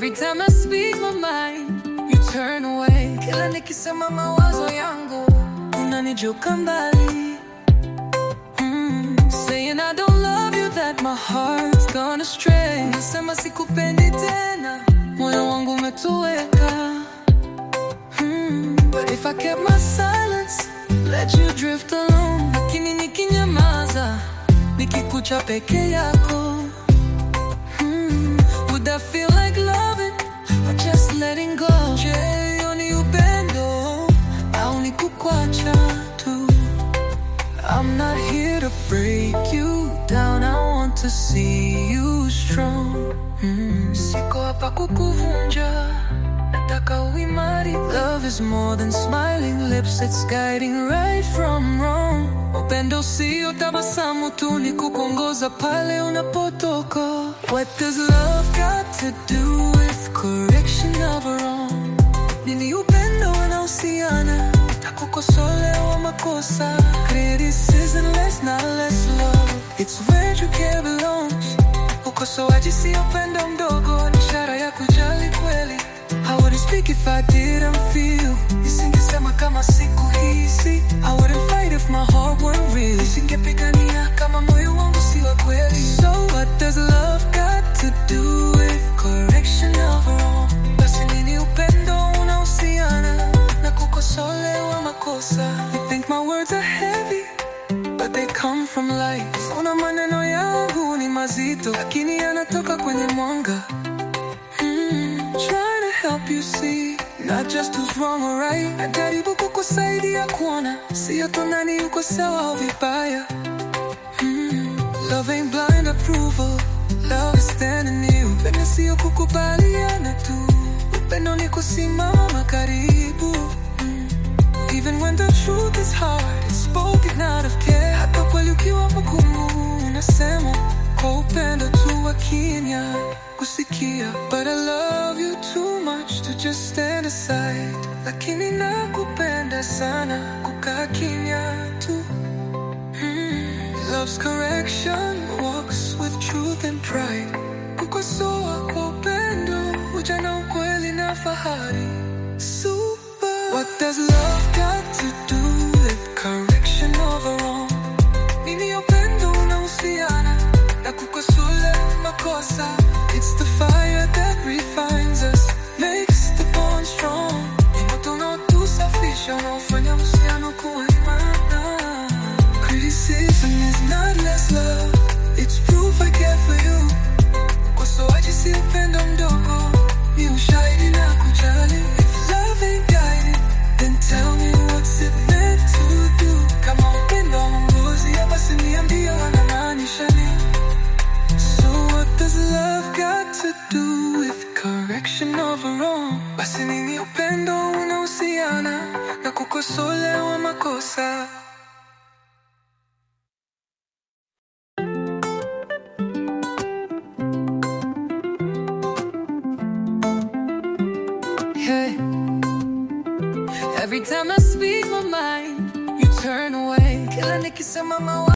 Every time I speak my mind, you turn away. Kila nikisema mawazo yangu, unanijuka mbali. Mm, saying I don't love you, that my heart's gone astray. Nasema sikupendi tena, moyo wangu umetoweka. Mm, but if I kept my silence, let you drift alone. Lakini nikinyamaza, nikikucha peke yako. Mm, would that feel like loving or just letting go? Je, hiyo ni upendo au ni kukwacha tu? I'm not here to break you down. I want to see you strong. Mm. Siko hapa kukuvunja, nataka uimari. Love is more than smiling lips, it's guiding right from wrong. Upendo sio tabasamu tu, ni kukuongoza pale unapotoka. What does love got to do with correction of a wrong? Nini upendo unahusiana na kukosolewa makosa? Criticism less, not less love. It's where true care belongs. Ukosoaji si upendo mdogo, ni ishara ya kujali kweli. I wouldn't speak if I didn't feel. Nisingesema kama sikuhisi. I wouldn't fight if my heart weren't real. Nisingepigania kama moyo wangu si wa kweli. So what does love got to do with correction of wrong? Basi nini upendo unahusiana na kukosolewa makosa? You think my words are heavy? But they come from light. Una maneno yangu ni mazito, lakini yanatoka kwenye mwanga. Mm, trying to help you see not just who's wrong or right. Najaribu kukusaidia kuona sio tu nani yuko sawa au vibaya. Mm, love ain't blind approval. Love is standing near. Upendo sio kukubaliana tu. Upendo ni kusimama karibu. Mm, Even when the truth is hard, it's spoken out of care. Hata kweli ukiwa mgumu, unasema kwa upendo tu wa kimya kusikia. But I love you too much to just stand aside. Lakini nakupenda sana kukaa kimya tu. Mm, Love's correction walks with truth and pride. Kukosoa kwa upendo, huja na ukweli na fahari. Super. What does love got to do with correction of a wrong? Nini upendo unahusiana na kukosoa makosa? It's the fire that refines us, makes the bond strong. Ni moto unaotusafisha, unaofanya uhusiano kuwa imara. Criticism is not less love, it's proof I care for you. Ukosoaji si upendo mdogo, ni ushahidi na kujali. If love ain't guided, then tell me what's it meant to do. Kama upendo haongozi, basi niambie wanamaanisha nini. So what does love got to do with correction of a wrong? Basi nini upendo unahusiana na kukosolewa makosa? Hey. Every time I speak my mind, you turn away. Kila nikisema mawa